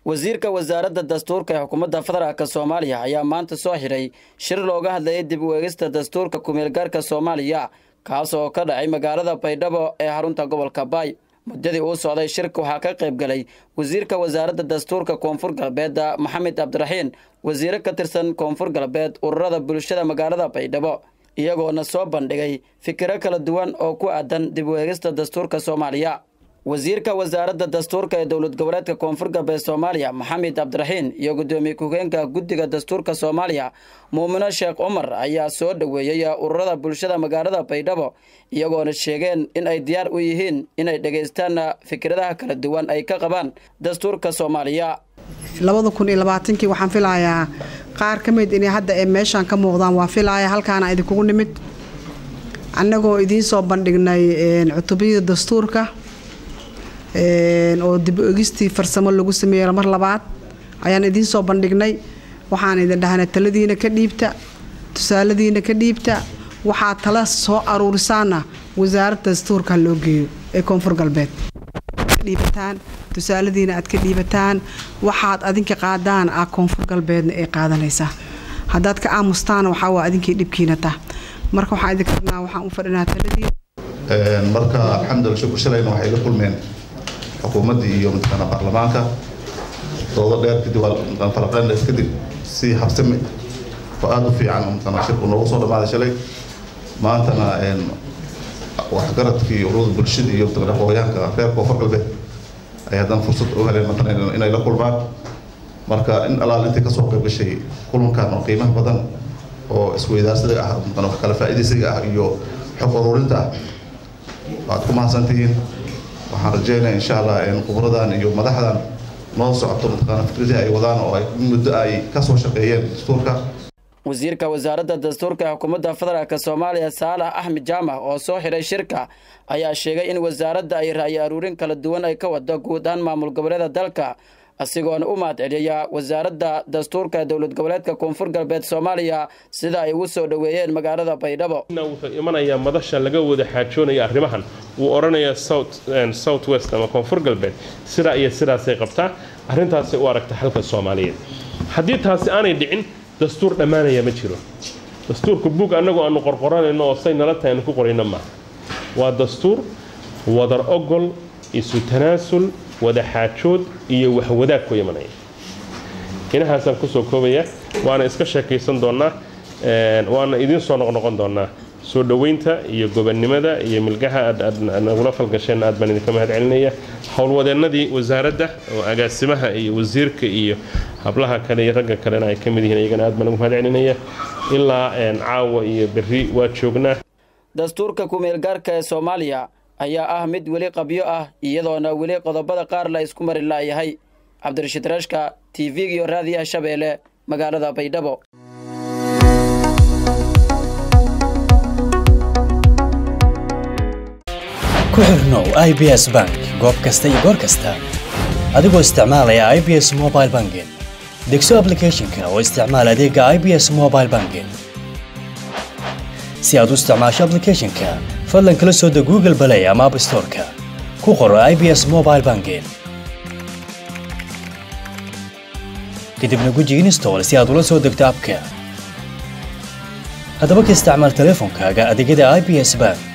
wasiirka wasaaradda dastuurka ee xukuumadda federaalk soomaaliya ayaa maanta soo xidhay shir looga hadlayay dib u eegista dastuurka kumeelgaarka soomaaliya kaas oo ka dhacay magaalada baydhabo ee xarunta gobolka baay muddadii uu socday shirka waxaa ka qayb galay wasiirka wasaaradda dastuurka koonfur galbeed maxamed cabdiraxiin wasiire ka tirsan koonfur galbeed ururada bulshada magaalada baydhabo iyagoona soo bandhigay fikiro kala duwan oo ku aadan dib u eegista dastuurka soomaaliya wasiirka wasaaradda dastuurka ee dowlad goboleedka koonfur galbeed soomaaliya maxamed cabdiraxiin iyo guddoomiye ku-hogeenka guddiga dastuurka soomaaliya muumino sheekh cumar ayaa soo dhoweeyey ururada bulshada magaalada baydhabo iyagoona sheegeen in ay diyaar u yihiin inay dhegaystaan fikradaha kala duwan ay ka qabaan dastuurka soomaaliya labada kun iyo labaatankii waxaan filayaa qaar ka mid inay hadda ee meeshaan ka muuqdaan waa filaya halkaana idinkugu nimid annagoo idiin soo bandhignay cutubiyada dastuurka oo dib egistii farsamo lagu sameeyey mar labaad ayaan idiin soo bandhignay waxaan idin dhahnay taladiina ka dhiibta tusaaladiina ka dhiibta waxaa tala soo aruurisaana wasaaradda dastuurka loo geeyo ee koonfur galbeed dhiibataan tusaaladiina aad ka dhiibataan waxaad adinka qaadaan ah koonfur galbeedna ay qaadanaysaa haddaad ka aamustaana waxaa waa adinkii dhibkiina tah marka waxaan idinka rabnaa waxaan u fadhinaa taladiina marka alxamdulillah shukur shalayna waxay la kulmeen xukuumaddii iyo mataqaana baarlamaanka doodo dheer kadib falaqeen dheer kadib si habsami oo aada u fiican mataqaana shirku noogu soo dhammaaday shalay maantana waxgaradkii ururada bulshada iyo mataqaana hooyaanka reer koonfur galbeed ay haddana fursad u heleen mataqaana inay la kulmaan marka in alaal intay kasoo qayb gashay kulankan oo qiimaha badan oo isweydaarsiga ah mataqaana wax kala faa'iidaysiga ah iyo xog ururinta ah waad ku mahadsantihiin waxaan rajeynaya insha allah khubradan iyo madaxdan noo socoto mataqaana fikradii ay wadaan oo ay muddo ay kasoo shaqeeyeen dastuurka wasiirka wasaaradda dastuurka ee xukuumadda federaalk soomaaliya saalax axmed jaamac oo soo xidhay shirka ayaa sheegay in wasaaradda ay ra'yi aruurin kala duwan ay ka wado guud ahaan maamul goboleeda dalka asigoona u mahad celiya wasaaradda dastuurka ee dowlad goboleedka koonfur galbeed soomaaliya sida ay ugu soo dhoweeyeen magaalada baydhabo wuxuu imanayaa madasha laga wada xaajoonaya arrimahan wuu odhanayaa south west ama koonfur galbeed sidaa iyo sidaasay qabtaa arrintaasay u aragta xalka soomaaliyeed haddii taasi aanay dhicin dastuur dhammaanaya ma jiro dastuurka buug annagu aanu qorqoranayno oo say nala tahay aanu ku qorayno maaha waa dastuur wadar ogol isu tanaasul wada xaajood iyo waxwadaag ku imanaya inahaasaan kusoo koobaya waana iska sheekaysan doonnaa waana idiin soo noqnoqon doonnaa soo dhoweynta iyo gobannimada iyo milgaha aad nagula falgasheen aad baan idinka mahad celinaya howlwadeennadii wasaaradda oo agaasimaha iyo wasiirka iyo hablaha kale iyo ragga kalena ay ka mid yihiin iyagana aad baan ugu mahad celinaya ilaa caawa iyo berri waa joognaa dastuurka kumeelgaarka ee soomaaliya ayaa ah mid weli qabyo ah iyadoona weli qodobada qaar la isku mari la'yahay cabdirashiid rashka t v iyo raadiyaha shabeelle magaalada baydhabo ku xirnow i b s bank goob kasta iyo goor kasta adigoo isticmaalaya i b s mobile banking degso ablicathonka oo isticmaal adeega i b s mobile banking si aad u isticmaasho ablicathonka fadlan kala soo deg google balay ama app storeka ku qoro i b s mobile banking kadibna guji install si aad ula soo degto abka haddaba ka isticmaal teleefonkaaga adeegyada i b s bank